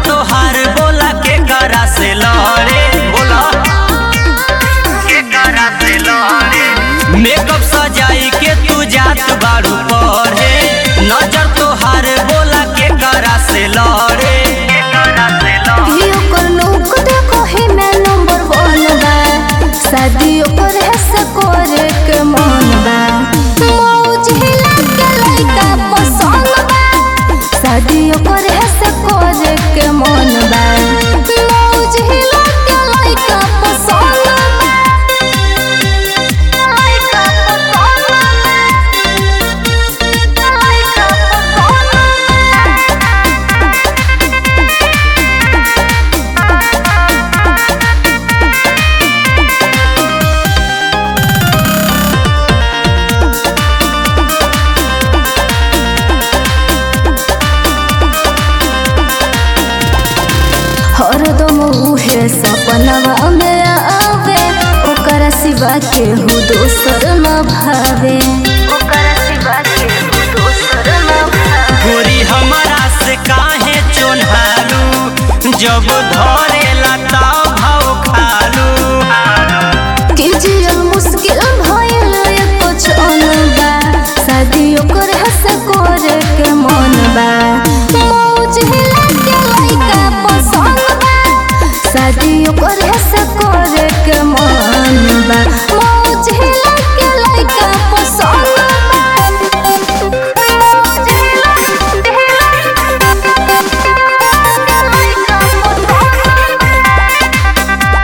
तोहार बोला के करा से लड़े बोला के करा से लड़े मेकअप सजाई के तू जात बारू पढ़े नजर तोहार बोला के करा से लड़े के करा से लड़े कि ओकर लोग देखो ही मैं नंबर वन बा शादी ओकर है से करे के मन बा मौज हिला के लइका पसंद बा शादी ओकर है से करे के मन बा मौज हिला के लइका पसंद बा लइका पसंद बा लइका पसंद बा हरदम उहे सपनवा में आवे ओकरा सिवा के हु दोसर न भावे ओकरा सिवा के हु दोसर न भावे गोरी हमारा से काहे चोन्हालू जब धरेला ताव भाव खालू कि जियल मुश्किल भइल एको क्षण बा शादी ओकर हस करे के मन बा मौज हिला के लइका पसंद बा शादी ओकर हस करे के मन बा मौज हिला के लइका पसंद बा मौज हिला के लइका पसंद बा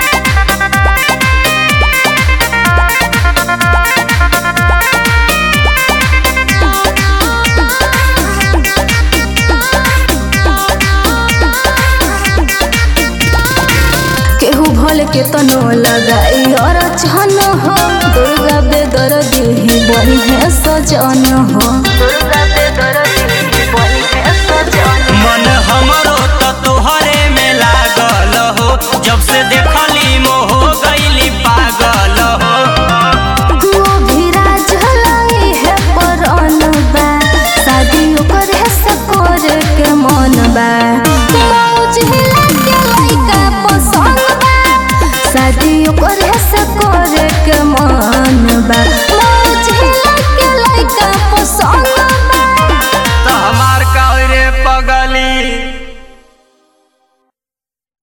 केहू भल के तनो लगाई और छन हो दुर्गा बेदर देही बनी है सजन हो दुर्गा बेदर देही बनी है सजन मन हमरो त तोहरे में लागल हो जब से देखली मोह गईली पागल हो वो भी राज लाई है परन बा शादी ओकर है सकोर के मन बा मौज हिला के लइका पसंद बा शादी ओकर है सकोर के मन बा